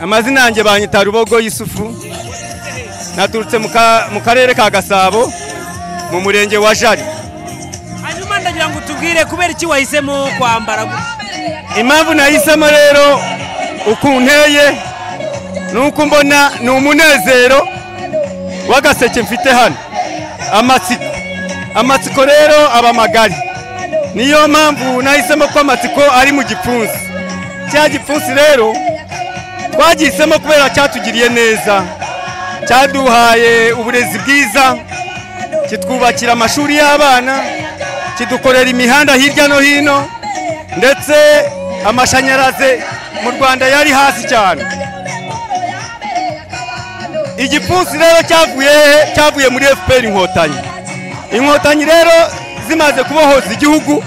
amazina yanjye banyita rubogo y'isufu naturutse mu karere ka gasabo mu murenge wa jari hanyuma ndagira ngo utubwire kubera iki wahisemo kwambara impamvu nahisemo rero uko nteye nuko mbona ni umunezero w'agaseke mfite hano amatsiko amatsiko rero aba magari niyo mpamvu nahisemo ko amatsiko ari mu gipfunsi cya gipfunsi rero twagihisemo kubera cyatugiriye neza cyaduhaye uburezi bwiza kitwubakira amashuri y'abana kidukorera imihanda hirya no hino ndetse amashanyarazi mu rwanda yari hasi cyane igipfunsi rero cyavuye cyavuye muri fpr inkotanyi inkotanyi rero zimaze kubohoza igihugu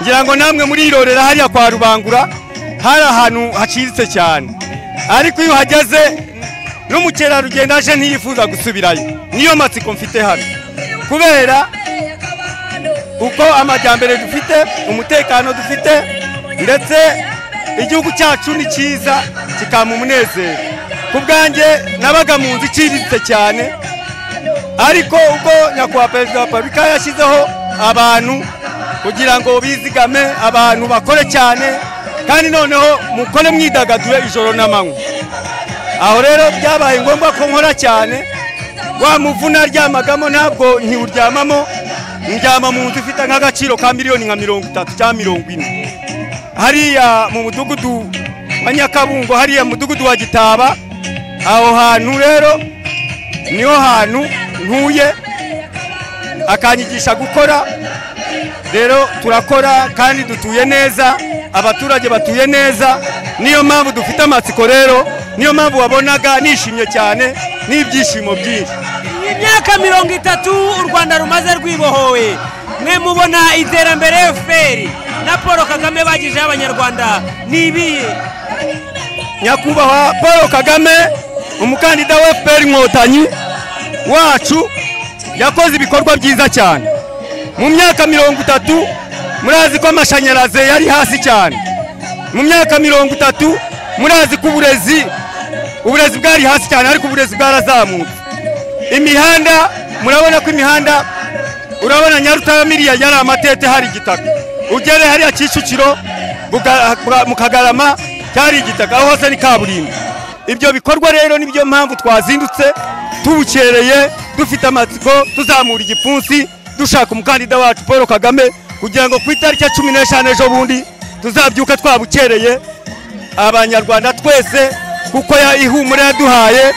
ngira ngo namwe murirorera hariya kwa rubangura hari ahantu haciriritse cyane ariko iyo uhageze n'umukerarugendo aje ntiyifuza gusubirayo niyo matsiko mfite hano kubera uko amajyambere dufite umutekano dufite ndetse igihugu cyacu ni cyiza kikama umunezero ku bwanjye nabaga mu nzu iciriritse cyane ariko uko nyakubahwa perezida wa repubulika yashyizeho abantu kugira ngo bizigame abantu bakore cyane kandi noneho mukore mwidagadure ijoro n'amanywa aho rero byabaye ngombwa ko nkora cyane wa muvuna aryamagamo ntabwo ntiwuryamamo ndyama mu nzu ifite nk'agaciro ka miliyoni nka mirongo itatu cyangwa mirongo ine hariya mu mudugudu wa nyakabungo hariya mudugudu wa gitaba aho hantu rero niho hantu ntuye akanyigisha gukora rero turakora kandi dutuye neza abaturage batuye neza niyo mpamvu dufite amatsiko rero niyo mpamvu wabonaga nishimye cyane n'ibyishimo byinshi imyaka mirongo itatu u rwanda rumaze rwibohowe mwe mubona iterambere fpr na paul kagame bagejejeho abanyarwanda ni ibihe nyakubahwa paul kagame umukandida wa fpr inkotanyi wacu yakoze ibikorwa byiza cyane mu myaka mirongo itatu murazi ko amashanyarazi yari hasi cyane mu myaka mirongo itatu murazi ko uburezi uburezi bwari hasi cyane ariko uburezi bwarazamutse imihanda murabona ko imihanda urabona nyarutamiriya yari amatete hari igitaka ugere hariya kicukiro mu kagarama cyari igitaka aho hose ni kaburimbo ibyo bikorwa rero nibyo mpamvu twazindutse tubukereye dufite amatsiko tuzamura igipfunsi dushaka umukandida wacu paul kagame kugira ngo ku itariki ya cumi n'eshanu ejo bundi tuzabyuka twabukereye abanyarwanda twese kuko ihumure yaduhaye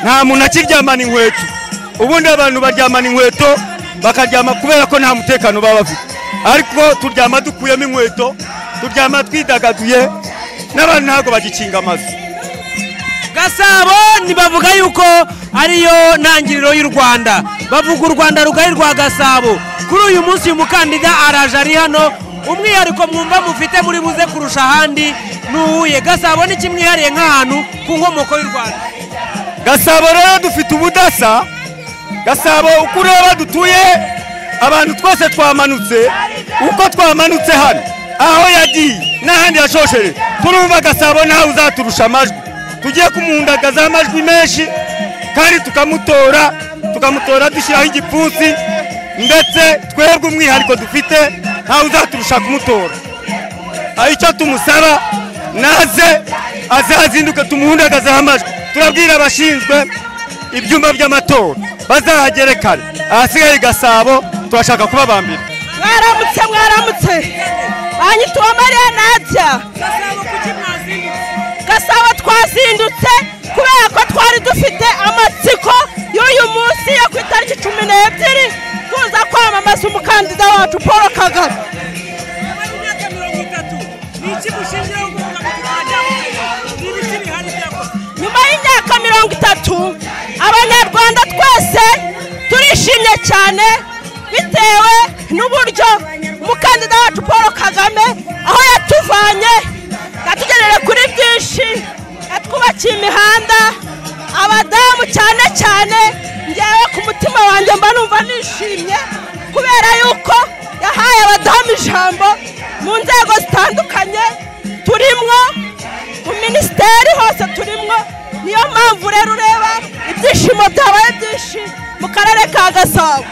nta muntu akiryamana inkweto ubundi abantu baryamana inkweto bakaryama kubera ko nta mutekano baba bafite ariko turyama dukuyemo inkweto turyama twidagaduye n'abantu ntabwo bagikinga amazu gasabo ntibavuga yuko ariyo ntangiriro y'u rwanda bavuga u rwanda rugari rwa gasabo kuri uyu munsi uyu mukandida araje ari hano umwihariko mwumva mufite muri buze kurusha ahandi ni uwuye gasabo ni kimwihariye nk'ahantu ku nkomoko y'u rwanda gasabo rero dufite ubudasa gasabo uko ureba dutuye abantu twese twamanutse uko twamanutse hano aho yagiye n'ahandi yashoshere turumva gasabo nawe uzaturusha amajwi tugiye kumundagazaho amajwi menshi kandi tukamutora tukamutora dushyiraho igipfunsi ndetse twebwe umwihariko dufite ntawe uzaturusha kumutora icyo tumusaba naze azazinduke tumuhundagazeho amajwi turabwira abashinzwe ibyumba by'amatora bazahagere kare ahasigaye gasabo turashaka kubabambira mwaramutse mwaramutse banyituwe amarenajya gasabo twazindutse kubera ko twari dufite amatsiko y'uyu munsi yo ku itariki cumi n'ebyiri tuza kwamamaza umukandida wacu paul kagame nyuma y'imyaka mirongo itatu abanyarwanda twese turishimye cyane bitewe n'uburyo umukandida wacu paul kagame aho yatuvanye yatugenera kuri byinshi yatwubakiye imihanda abadamu cyane cyane ngewe ku mutima wanjye mba numva nishimye kubera yuko yahaye abadamu ijambo mu nzego zitandukanye turimwo mu minisiteri hose turimwo niyo mpamvu rero ureba ibyishimo byabaye byinshi mu karere ka gasabo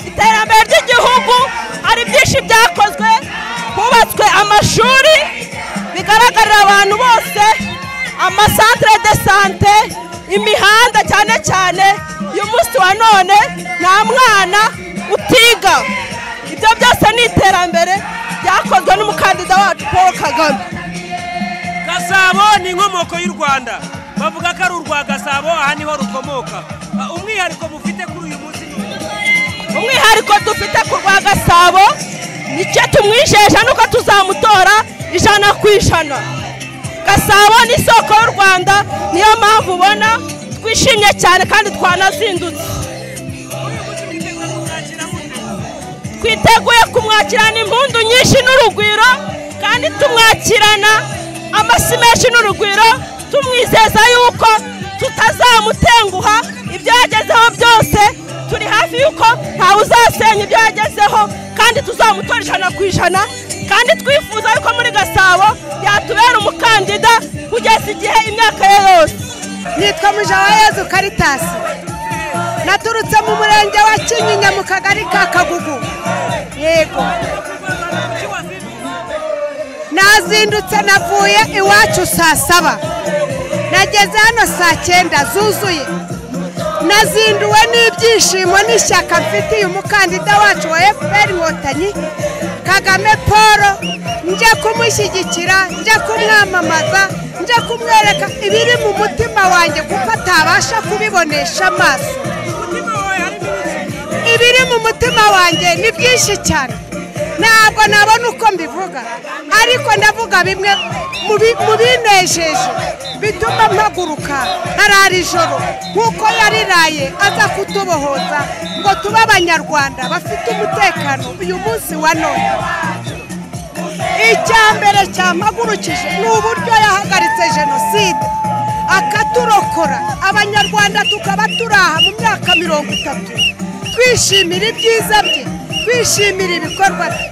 iterambere ry'igihugu hari byinshi byakozwe hubatswe amashuri bigaragarira abantu bose amasantire de sante imihanda cyane cyane uyu munsi wa none nta mwana utiga ibyo byose ni iterambere byakozwe n'umukandida wacu paul kagame gasabo ni inkomoko y'u rwanda bavuga ko ari urwa gasabo aha niho rukomoka Ah, umwihariko mufite kuri uyu munsi ni uwo. umwihariko dufite ku rwa gasabo nicyo tumwijeje nuko tuzamutora ijana ku ijana gasabo ni isoko y'u rwanda niyo mpamvu ubona twishimye cyane kandi twanazindutse twiteguye kumwakirana impundu nyinshi n'urugwiro kandi tumwakirana amasi menshi n'urugwiro tumwizeza yuko tutazamutenguha ibyo yagezeho byose turi hafi yuko ntawe uzasenya ibyo yagezeho kandi tuzamutora ijana ku ijana kandi twifuza yuko muri gasabo yatubera umukandida kugeza igihe imyaka ye yose nitwa mujawayezu karitasi naturutse mu murenge wa kinyinya mu kagari ka kagugu yego nazindutse navuye iwacu saa saba nageze hano saa cyenda zuzuye nazinduwe n'ibyishimo n'ishyaka mfitiye umukandida wacu wa efuperi inkotanyi kagame paul njya kumushyigikira njya kumwamamaza njya kumwereka ibiri mu mutima wanjye kuko atabasha kubibonesha amaso ibiri mu mutima wanjye ni byinshi cyane ntabwo nabona uko mbivuga ariko ndavuga bimwe mu bi- mu binejeje bituma mpaguruka nkarara ijoro nk'uko yariraye aza kutubohoza ngo tube abanyarwanda bafite umutekano uyu munsi wa none icya mbere cyampagurukije ni uburyo yahagaritse jenoside akaturokora abanyarwanda tukaba turi aha mu myaka mirongo itatu twishimira ibyiza bye twishimira ibikorwa bye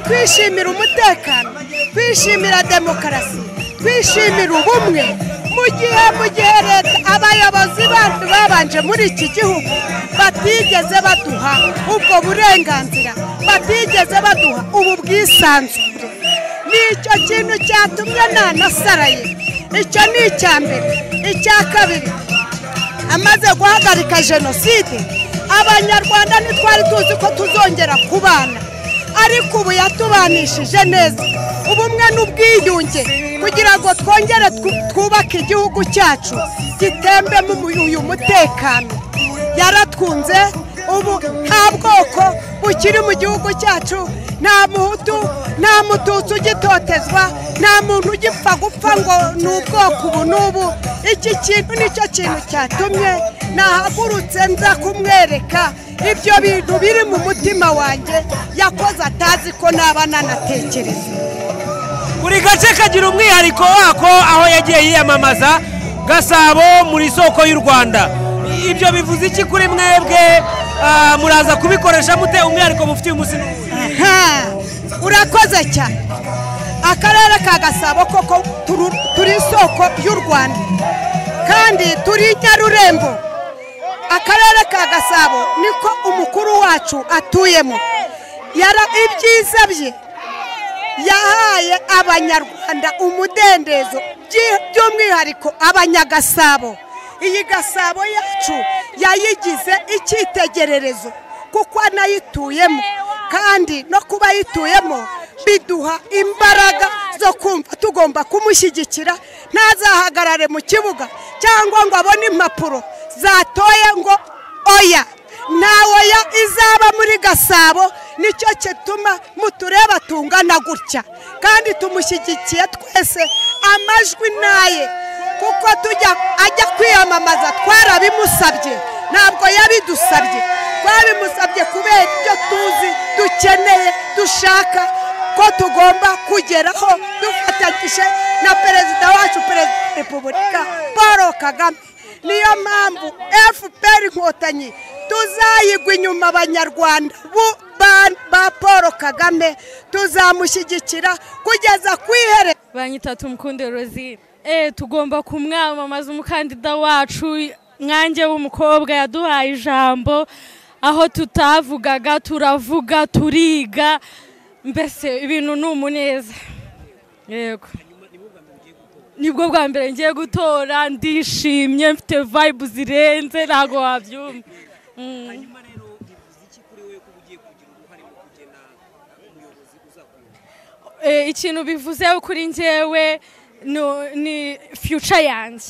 twishimira umutekano twishimira demokarasi twishimira ubumwe mu gihe mu gihe leta abayobozi bacu babanje muri iki gihugu batigeze baduha ubwo burenganzira batigeze baduha ubu bwisanzure nicyo kintu cyatumye nanasaraye icyo ni icya mbere icya kabiri amaze guhagarika jenoside abanyarwanda ntitwari tuzi ko tuzongera kubana ariko ubu yatubanishije neza ubumwe n'ubwiyunge kugira ngo twongere twu- twubake igihugu cyacu gitembemo umu- uyu mutekano yaratwunze ubu nta bwoko bukiri mu gihugu cyacu nta muhutu nta mututsi ugitotezwa nta muntu ugipfa gupfa ngo ni ubwoko ubu n'ubu iki kintu nicyo kintu cyatumye nahagurutse nza kumwereka ibyo bintu biri mu mutima wanjye yakoze atazi ko naba nanatekereza buri gace kagira umwihariko wako aho yagiye yiyamamaza gasabo muri soko y'u rwanda ibyo bivuze iki kuri mwebwe Ah, muraza kubikoresha mute umwihariko mufitiye umunsi ni uwuhe? Aha, urakoze cyane akarere ka gasabo koko turu- turi isoko y'u rwanda kandi turi nyarurembo akarere ka gasabo niko umukuru wacu atuyemo yara ibyiza bye yahaye abanyarwanda umudendezo byi- by'umwihariko abanyagasabo iyi gasabo yacu yayigize icyitegererezo kuko anayituyemo kandi no kuba ayituyemo biduha imbaraga zo kumva tugomba kumushyigikira ntazahagarare mu kibuga cyangwa ngo abone impapuro zatoye ngo oya nta oya izaba muri gasabo nicyo gituma mutureba tungana gutya kandi tumushyigikiye twese amajwi naye kuko tujya ajya kwiyamamaza twarabimusabye ntabwo yabidusabye twabimusabye kubera ibyo tuzi dukeneye dushaka ko tugomba kugeraho dufatanyije na perezida wacu perezida wa repubulika paul kagame niyo mpamvu fpr inkotanyi tuzayigwa inyuma abanyarwanda bu- ba- ba paul kagame tuzamushyigikira kugeza ku ihere banyita tumukunde rozine eee tugomba kumwamamaza umukandida wacu mwange w'umukobwa yaduhaye ijambo aho tutavugaga turavuga turiga mbese ibintu ni umuneza yego nibwo bwa mbere ngiye gutora ndishimye mfite vayibu zirenze ntabwo wabyumva Mm. Eh, ikintu bivuze kuri njyewe no- ni future yanjye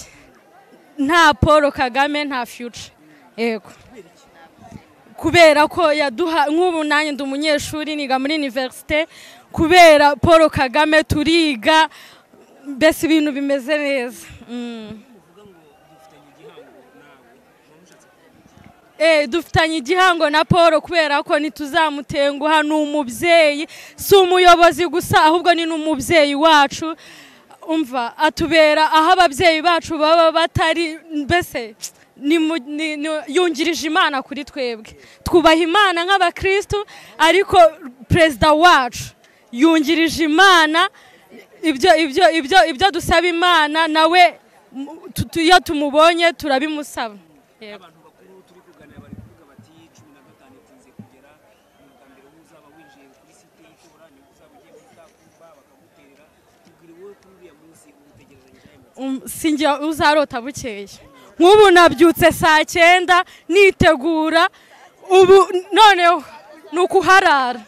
nta paul kagame nta future yego kubera ko yaduha nk'ubu nanjye ndi umunyeshuri niga muri univerisite kubera paul kagame turiga mbese ibintu bimeze neza Mm. Eh, dufitanye igihango na paul kubera ko ntituzamutenguha ni umubyeyi si umuyobozi gusa ahubwo ni n'umubyeyi wacu umva atubera aho ababyeyi bacu baba batari mbese ni mu- ni- ni- yungirije imana kuri twebwe twubaha imana nk'abakirisitu ariko perezida wacu yungirije imana ibyo ibyo ibyo ibyo dusaba imana nawe mu- tu- tu- iyo tumubonye turabimusaba Yego. Um, sinjya uzarota bukeye nk'ubu nabyutse saa cyenda nitegura ubu noneho ni ukuharara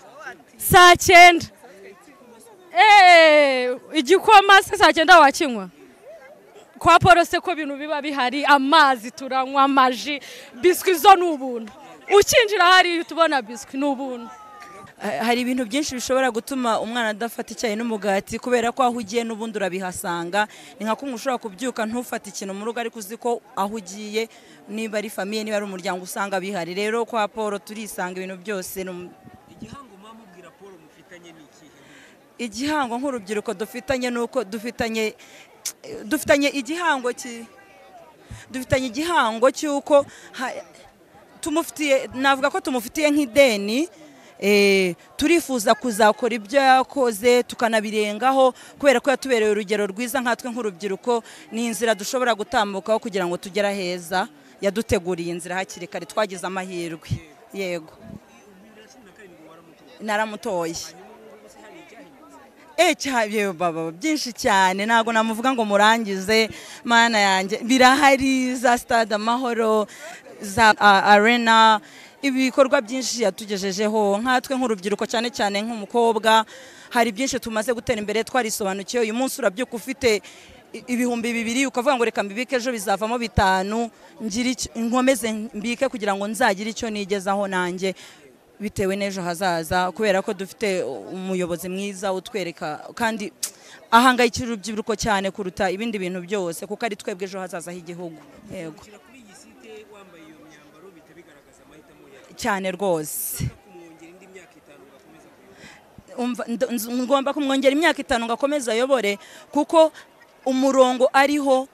saa cyenda Eh, igikoma se saa cyenda wakinywa kwa paul se ko ibintu biba bihari amazi turanywa amaji biswi zo ni ubuntu ukinjira hariya uhita ubona biswi ni ubuntu hari ibintu byinshi bishobora gutuma umwana adafata icyayi n'umugati kubera ko aho ugiye n'ubundi urabihasanga ni nka kumwe ushobora kubyuka ntufate ikintu mu rugo ariko uzi ko aho ugiye niba ari famiye niba ari umuryango usanga bihari rero kwa paul turisanga ibintu byose ni um- igihango nk'urubyiruko dufitanye ni uko dufitanye dufitanye igihango ki- dufitanye igihango cy'uko ha- tumufitiye navuga ko tumufitiye nk'ideni eh, turifuza kuzakora ibyo yakoze tukanabirengaho kubera ko yatubereye urugero rwiza nkatwe nk'urubyiruko ni inzira dushobora gutambukaho kugira ngo tugere aheza yaduteguriye inzira hakiri kare twagize amahirwe yego naramutoye Eh, cya- yewe baba byinshi cyane ntabwo namuvuga ngo murangize mana yanjye birahari za stade amahoro za a- arena ibikorwa byinshi yatugejejeho nkatwe nk'urubyiruko cyane cyane nk'umukobwa hari byinshi tumaze gutera imbere twarisobanukiwe uyu munsi urabyuka ufite i- ibihumbi bibiri ukavuga ngo reka mbibike ejo bizavamo bitanu ngire icyo- nkomeze mbike kugira ngo nzagire icyo nigezaho nanjye bitewe n'ejo hazaza kubera ko dufite umuyobozi mwiza utwereka kandi ahangayikira urubyiruko cyane kuruta ibindi bintu byose kuko ari twebwe ejo hazaza h'igihugu yego cyane rwose Umva- nd- nz- ngomba kumwongera imyaka itanu ngakomeza ayobore kuko umurongo ariho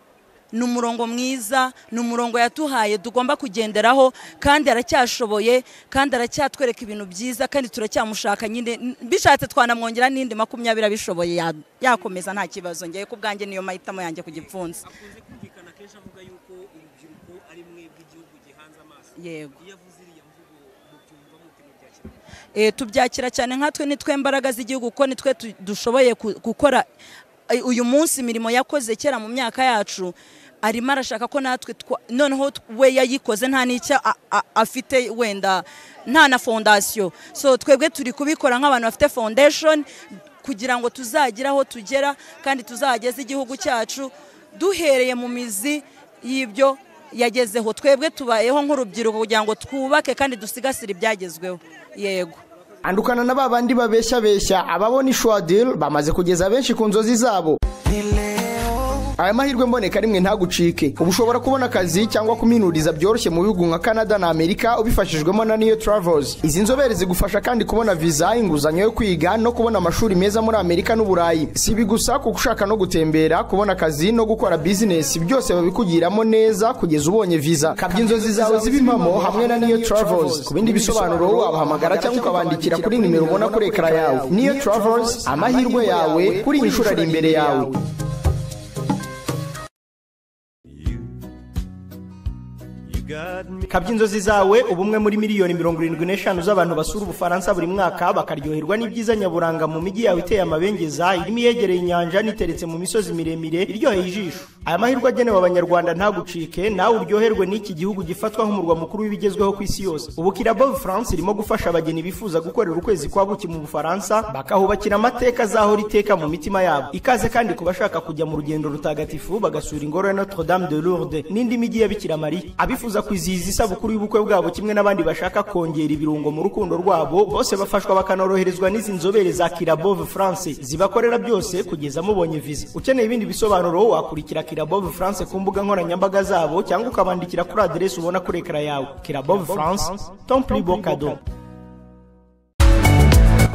ni umurongo mwiza ni umurongo yatuhaye tugomba kugenderaho kandi aracyashoboye kandi aracyatwereka ibintu byiza kandi turacyamushaka nyine n- bishatse twanamwongera n'indi makumyabiri abishoboye ya- yakomeza nta kibazo ngewe ku bwanjye niyo mahitamo yanjye ku gipfunsi yego Eh, tubyakira cyane nkatwe nitwe mbaraga z'igihugu kuko nitwe tu- dushoboye ku- gukora eh, uyu munsi imirimo yakoze kera mu myaka yacu arimo arashaka ko natwe twa- noneho t- we yayikoze nta n'icyo a- a- afite wenda nta na fondasiyo so twebwe turi kubikora nk'abantu bafite foundation kugira ngo tuzagire aho tugera kandi tuzageze igihugu cyacu duhereye mu mizi y'ibyo yagezeho twebwe tubayeho nk'urubyiruko kugira ngo twubake kandi dusigasire ibyagezweho yego andukana na babandi babeshyabeshya ababona ishwadil bamaze kugeza benshi ku nzozi zabo aya mahirwe mboneka rimwe ntagucike ubu ushobora kubona akazi cyangwa kuminuriza byoroshye mu bihugu nka canada na amerika ubifashijwemo na niyo travels izi nzobere zigufasha kandi kubona viza inguzanyo yo kwiga no kubona amashuri meza muri amerika n'uburayi si ibi gusa kuko ushaka no gutembera kubona akazi no gukora bizinesi byose babikugiramo neza kugeza ubonye viza kabya inzozi zawe zibe impamo hamwe na niyo travels ku bindi bisobanuro wabahamagara cyangwa ukabandikira kuri nimero ubona kuri ekara yawe niyo travels amahirwe yawe kuri iyi nshuro ari imbere yawe kabya inzozi zawe ubumwe muri miliyoni mirongo irindwi n'eshanu z'abantu basura ubufaransa buri mwaka bakaryoherwa n'ibyiza nyaburanga mu mijyi yawe iteye amabengeza irimo iyegereye inyanja n'iteretse mu misozi miremire iryoheye ijisho aya mahirwe agenewe abanyarwanda ntagucike nawe uryoherwe n'iki gihugu gifatwa nk'umurwa mukuru w'ibigezweho ku isi yose ubu kirabo france irimo gufasha abageni bifuza gukorera ukwezi kwa buki mu bufaransa bakahubakira amateka azahora iteka mu mitima yabo ikaze kandi ku bashaka kujya mu rugendo rutagatifu bagasura ingoro ya notre dame de lourdes n'indi mijyi ya bikira mariya abifuza kwizihiza isabukuru y'ubukwe bwabo kimwe n'abandi bashaka kongera ibirungo mu rukundo rwabo bose bafashwa bakanoroherezwa n'izi nzobere za kirabove france zibakorera byose kugeza mubonye viza ukeneye ibindi bisobanuro wakurikira kirabove france ku mbuga nkoranyambaga zabo cyangwa ukabandikira kuri aderesi ubona kuri ekara yawe kirabove france tomplibo kado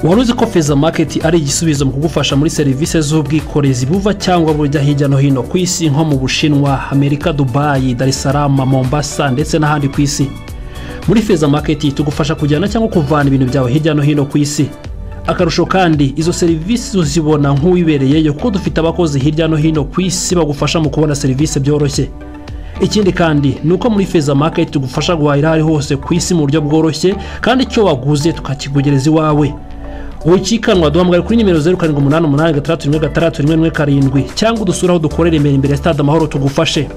wari uzi ko feza maketi ari igisubizo mu kugufasha muri serivisi z'ubwikorezi buva cyangwa bujya hirya no hino ku isi nko mu bushinwa amerika dubayi darisarama mombasa ndetse n'ahandi ku isi muri feza maketi tugufasha kujyana cyangwa kuvana ibintu byawe hirya no hino ku isi akarusho kandi izo serivisi uzibona nk'uwibereyeyo kuko dufite abakozi hirya no hino ku isi bagufasha mu kubona serivisi byoroshye ikindi kandi ni uko muri feza maketi tugufasha guhahira aho ari hose ku isi mu buryo bworoshye kandi icyo waguze tukakikugereza iwawe wikikanwa duhamagara kuri nimero zeru karindwi umunani umunani gatandatu rimwe gatandatu rimwe rimwe karindwi cyangwa udusure aho dukorera imbere imbere ya stade amahoro tugufashe